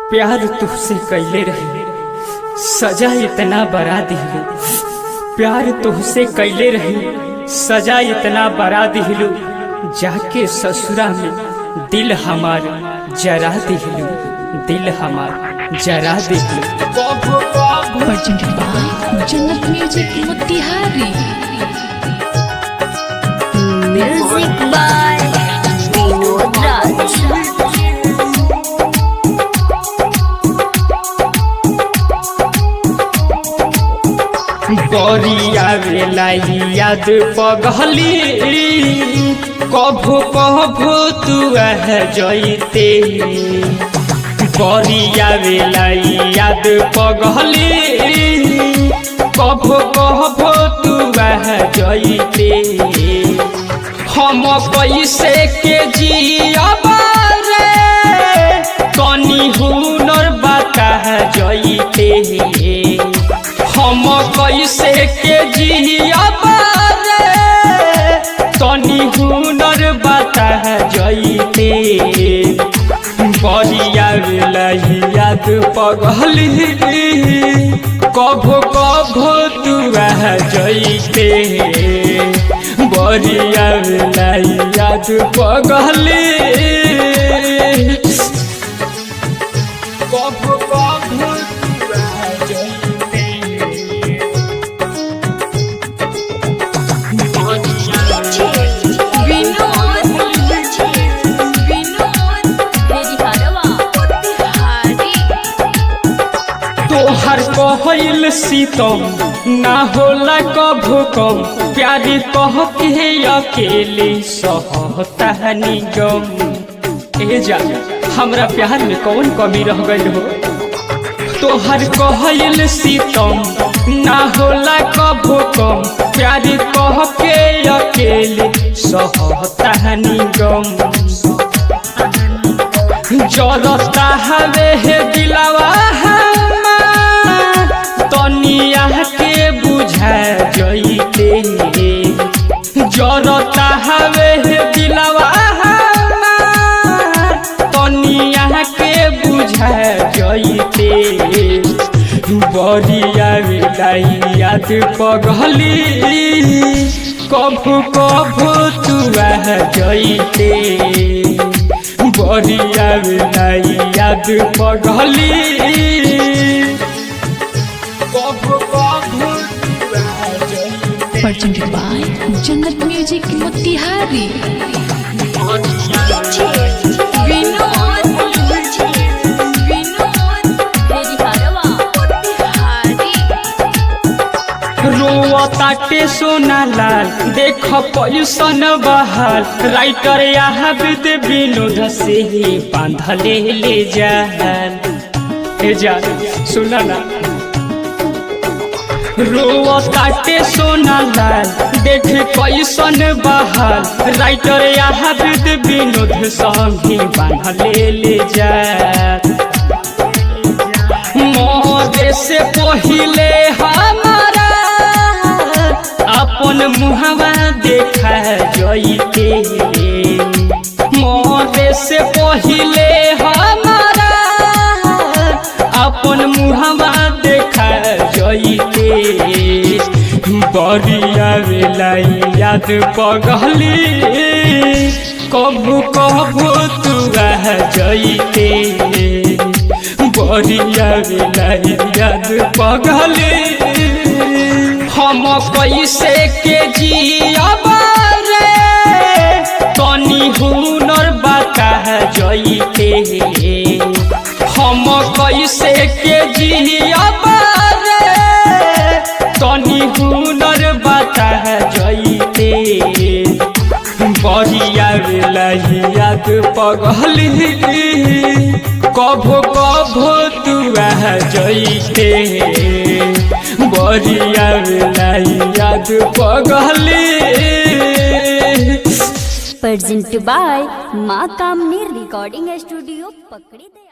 प्यार तुझसे कैले रहे सजा इतना बड़ा दिलू प्यार तुझसे कैले रहे सजा इतना बड़ा दिलू जाके ससुरा में दिल हमार जरा दिलू दिल हमार जरा दिलू presented by Jannat Music Motihari. Music by Vinod Raj. गरिया बेला याद पगली कभो कभो तू आह जैते गरिया बेला याद पगली कभो कभो तू आह जैते हम कैसे के जियब रे कनी हुनर बता जैते हम कैसे के जियब रे तनी हुनर बता जैते बरिया बेला याद पगली कभो कभो तू आ जैते बरिया बेला याद पगली कभो कभो तू आ जैते Vinod. Vinod. Dedi Harawa. Motihari. तोहर कहल सीतम ना होला कभू कम प्यारी कह के अकेले सहता निगम ए जा हमरा प्यार में कौन कमी रह गई हो तोहर कहल सीतम ना होला कभू कम प्यारी कह के अकेले सहता निगम जरता हवे हे दिलवा हमार, तनिया के बुझा जइते जरता हवे हे दिलवा हमार, तनिया के बुझा जइते बरिया बेलाई याद पगली कभू कभू तू आ जइते बरिया बेलाई याद पगली कभू कभू तू आ जइते Presented by Jannat Music Motihari. Vinod. Vinod. Dedi Harawa. Motihari. रोताटे सोना लाल देख पैसन बहाल राइटर याहबिद विनोद से ही बांधले ले जाल हे जा सुना ना रोताटे सोना लाल देख पैसन बहाल राइटर याहबिद विनोद संगी बांधले ले जाल मोरे से पहिले हमारा अपन मुहवा देखा जइते मोरे से पहिले हमारा अपन मुहवा देखा जइते बरिया बेला याद पगली कभू कभू तू आ जइते बरिया बेला याद पगली हम कैसे के जियब रे तनी हुनर बता जइते हम कैसे के जियब रे तनी हुनर बता जइते बरिया बेला याद पगली कभो कभो तू आ जइते बरिया बेला याद पगली Presented by Ma Kamni Recording Studio, Pakri.